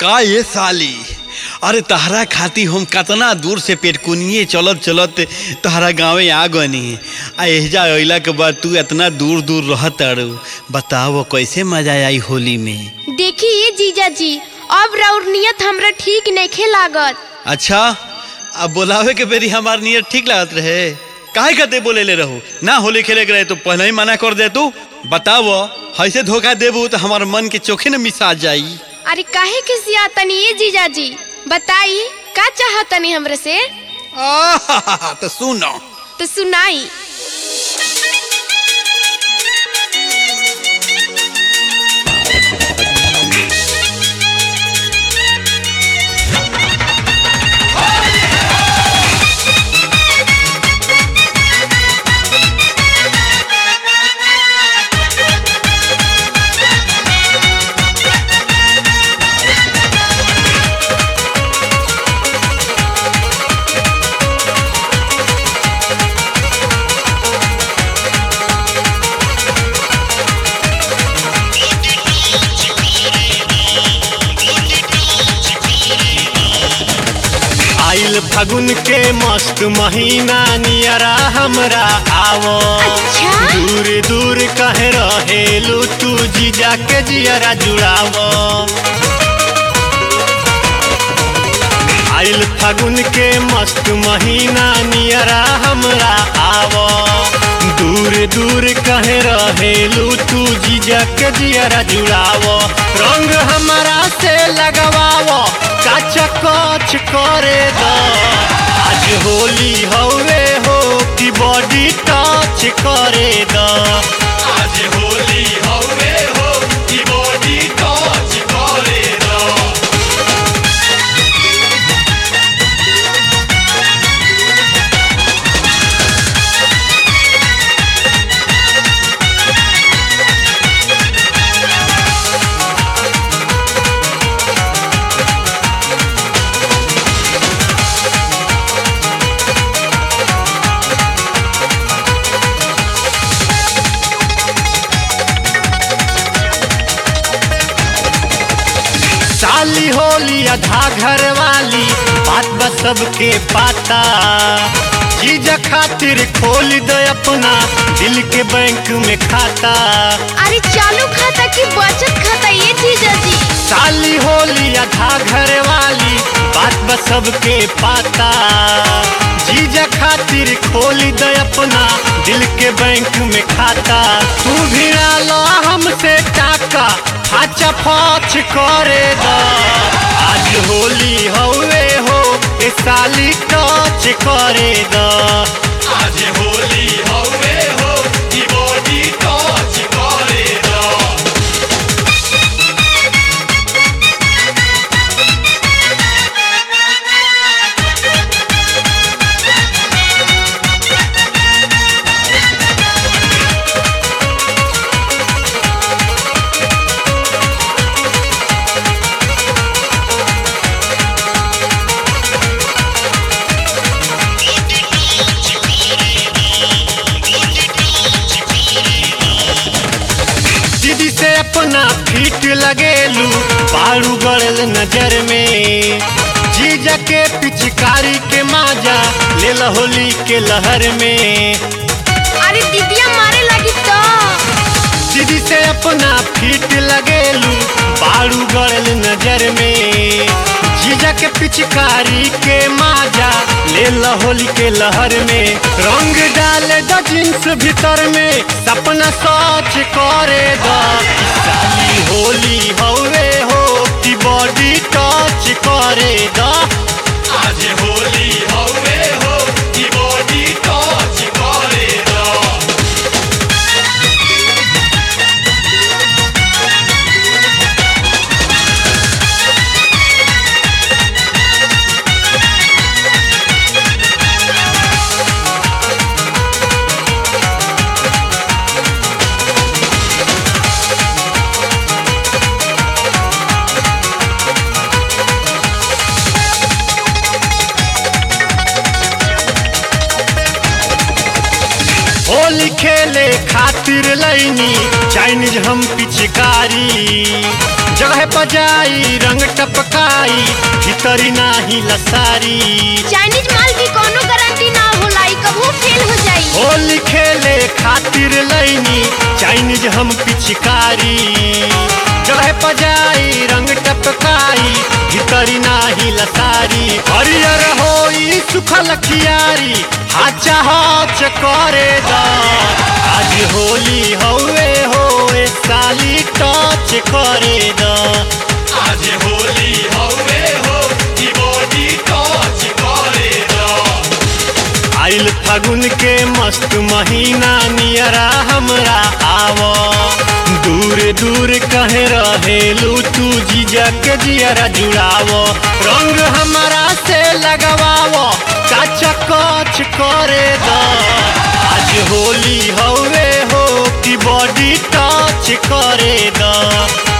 का ये साली अरे तहरा खाती हम कतना दूर से पेटकुनिए चलत चलत तहरा गाँवे आ गनी आ एहजा अइला के बाद तू इतना दूर दूर रहत अड़ू बताओ कैसे मजा आई होली में देखिए जीजा जी अब राउर नियत हमरा ठीक नइखे लागत अच्छा अब बोलावे के बेरी हमार नियत ठीक लागत रहे काहे खाते बोले ले रहू ना होली खेले के रहे तो पहले ही मना कर दे तू बताओ ऐसे धोखा देबू तो हमार मन के चोखे न मिसा जाई अरे काहे के सिया तनी ये जीजा जी बताई का चाहतनी हमरे से आहा, तो सुनो तो सुनाई आइल फागुन के मस्त महीना नियरा हमरा आवो अच्छा? दूर दूर कहे रहेलू तू जीजा के जियरा जुड़ावो आइल फागुन के मस्त महीना नियरा हमरा आवो दूर दूर कहे रहेलू तू जीजा के जियरा जुड़ावो रंग हमरा से लगवावो काच कच करे दो आज होली हवे हो कि बॉडी टच करे दो आज होली हवे हो कि बॉडी टच करे दो साली होली आधा घर वाली बात बस सबके पाता जीजा खातिर खोल दे अपना दिल के बैंक में खाता अरे चालू खाता की बचत खाता ये जीजा जी साली होली आधा घर वाली बात बस सबके पाता जीजा खातिर खोल दे अपना दिल के बैंक में खाता तू भिड़ा लो हमसे टाका फाचा फाच करे दा आज होली हवे हो ए साली टच करे दा आज होली हवे हो ई बॉडी टच करे दा दीदी से अपना फीट लगेलू पारू गड़ल नजर में जीजा के पिचकारी के माजा ले होली के लहर में अरे दीदिया मारे लगी तो दीदी से अपना फीट लगेलू पारू गड़ल नजर में जीजा के पिचकारी के माजा ले होली के लहर में रंग डाले द जींस भीतर में सपना सोच करे द साली होली हवे हो कि बॉडी टच करे द आज होली हवे हो कि बॉडी टच करे द खेले खातिर लैनी चाइनीज हम पिचकारी जगह बजाई रंग टपकाई भीतरी नाही लसारी चाइनीज माल की कोनो गारंटी ना होला ई कबू फेल हो जाई होली खेले खातिर लैनी चाइनीज हम पिचकारी जगह बजाई रंग टपकाई भीतरी नाही लसारी हरियर होई सुखल खियारी हाचा हाच करे दा आज होली हौवे होए साली टच करे दा आज होली हवे हो ई बॉडी टच करे दा आइल फागुन के मस्त महीना नियरा हमरा आव दूर दूर कहे रहेलू तू जीजा के जियरा जुड़ाव रंग हमारा से लगवाव काचा कच करे द आज होली हवे हो कि बॉडी टच करे द